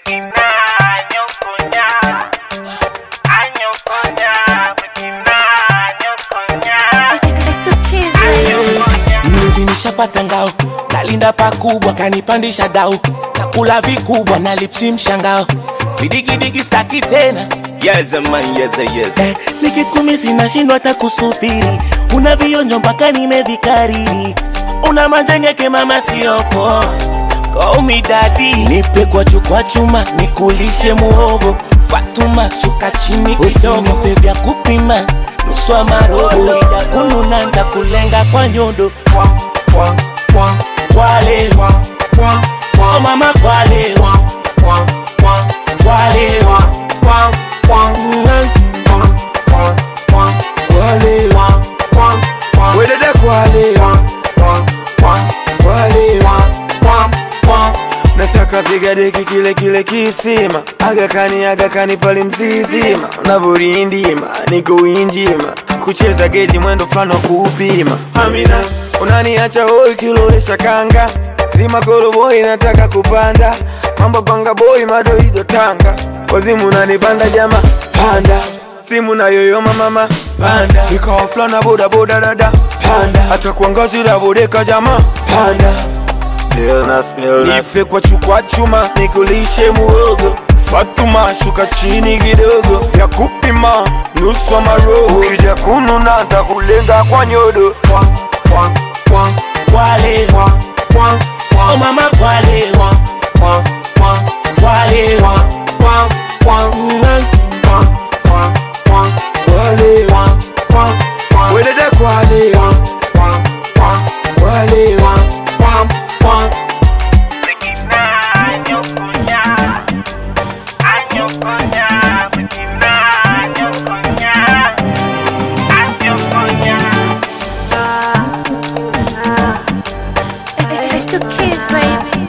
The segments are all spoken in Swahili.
It's the kids, baby. Mnuzi nishapata ngao, nalinda pakubwa, kanipandisha dau, nakula vikubwa na lipsi mshangao, vidigidigi staki tena Yes, man, yes, yes. eh, nikikumisi nashindwa hata kusubiri, una vionjo mpaka nimevikariri, una manjengeke mama siopo Call me daddy, nipe kwa chukwa chuma, nikulishe muhogo Fatuma, shuka chini kidogo, nipe vya kupima nusu wa marobo, ija kununa ndakulenga kwa nyondo Kwale, oh mama kwale, kwale, Kwale, wedede kwale, kwale, nataka piga deki kile kile kisima agakani agakani pale mzizima unavyorindima niko winjima kucheza geji mwendo fulani wa kuupima amina unaniacha hoi kilowesha kanga zima koroboi nataka kupanda mambo panga boi madoido tanga wazimu unanipanda jama panda simu na yoyoma mama panda ikawa fulana bodaboda dada panda hata kuangazira bodeka jama panda nife kwa chukwa chuma nikulishe muogo Fatuma shuka chini kidogo vya kupima nusu wa maroho ukija kununa ntakulenga kwa nyodo kwale, oh mama kwale, kwale, kwale, wedede kwale, kwale, It's the kids, baby.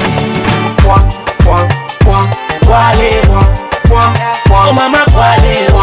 kwale, oh mama kwale,